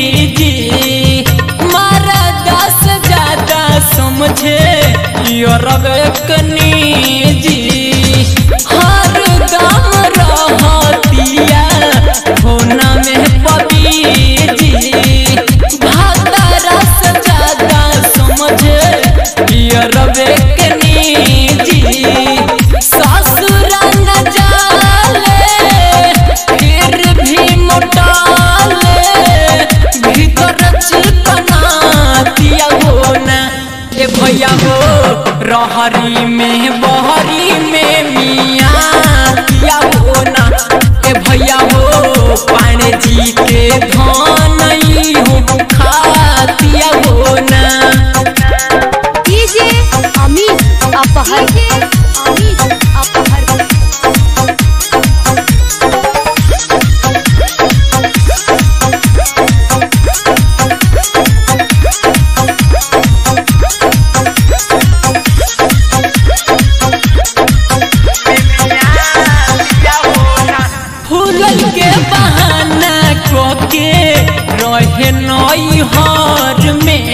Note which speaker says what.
Speaker 1: जी मारा दस ज्यादा समझे यो रगकनी जी हर दम रहतिया होना में पबी जी भाता रस ज्यादा समझे यो रगकनी जी ससुर न जाले फिर भी मोटाले भीतर चिकनातिया हो ना ए भैया हो रहरी में बहरी में मियाँ किया हो ना ए भैया हो पाणे जी के धान हो खातिया हो ना
Speaker 2: डीजे अमित अपहर अमित अपहर
Speaker 1: फूलल के बहाना को के रहे नई हर में